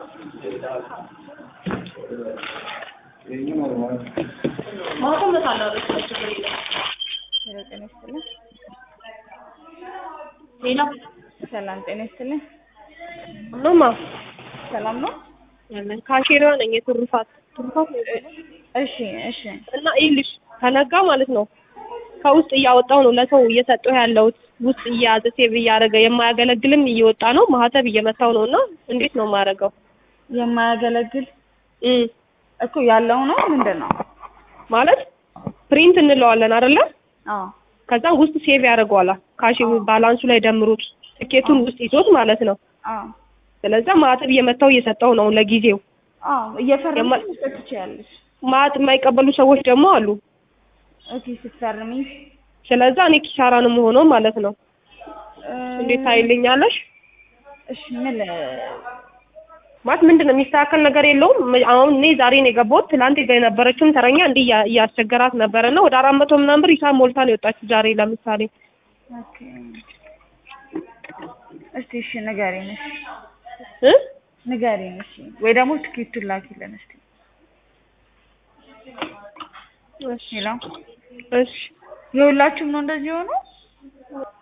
ማውጣት አላለች ችግር የለም። ሄሎ ጤና ይስጥልኝ። ሌላ ሰላም ጤና ይስጥልኝ። ኖማ ሰላም ነው? ካሼሪዋ ነኝ የትሩፋት ትሩፋት ነው እሺ እሺ እና ይኸውልሽ ከነጋ ማለት ነው ከውስጥ እያወጣው ነው ለሰው እየሰጠው ያለሁት ውስጥ እየያዘ ሴቭ እያደረገ የማያገለግልም እየወጣ ነው ማህተብ እየመታው ነው እና እንዴት ነው የማደርገው የማያገለግል እም እኮ ያለው ነው ምንድን ነው? ማለት ፕሪንት እንለዋለን አይደለ አዎ ከዛ ውስጥ ሴቭ ያደርገዋል ካሽ ባላንሱ ላይ ደምሩት ትኬቱን ውስጥ ይዞት ማለት ነው አዎ ስለዛ ማህተብ እየመታው እየሰጠው ነው ለጊዜው አዎ እየፈረምሽ የማ- መስጠት ትችያለሽ። ማት የማይቀበሉ ሰዎች ደግሞ አሉ ኦኬ ስትፈርሚ ስለዛ እኔ ኪሳራ ነው የምሆነው ማለት ነው እ፣ እንዴት ታይልኛለሽ እሺ ምን ማለት ምንድን ነው የሚስተካከል ነገር የለውም ም- አሁን እኔ ዛሬ ነው የገባሁት ትላንት ጋ የነበረችውን ተረኛ እንዲህ እያ- እያስቸገራት ነበረ እና ወደ አራት መቶ ምናምን ብር ሂሳብ ሞልታ ነው የወጣችው ዛሬ ለምሳሌ ኦኬ እስቲ እሺ ንገሪኝ እሺ እ ንገሪኝ እሺ ወይ ደግሞ ትኬቱን ላኪልን እስቲ እሺ ሄሎ እሺ የሁላችሁም ነው እንደዚህ ሆኖ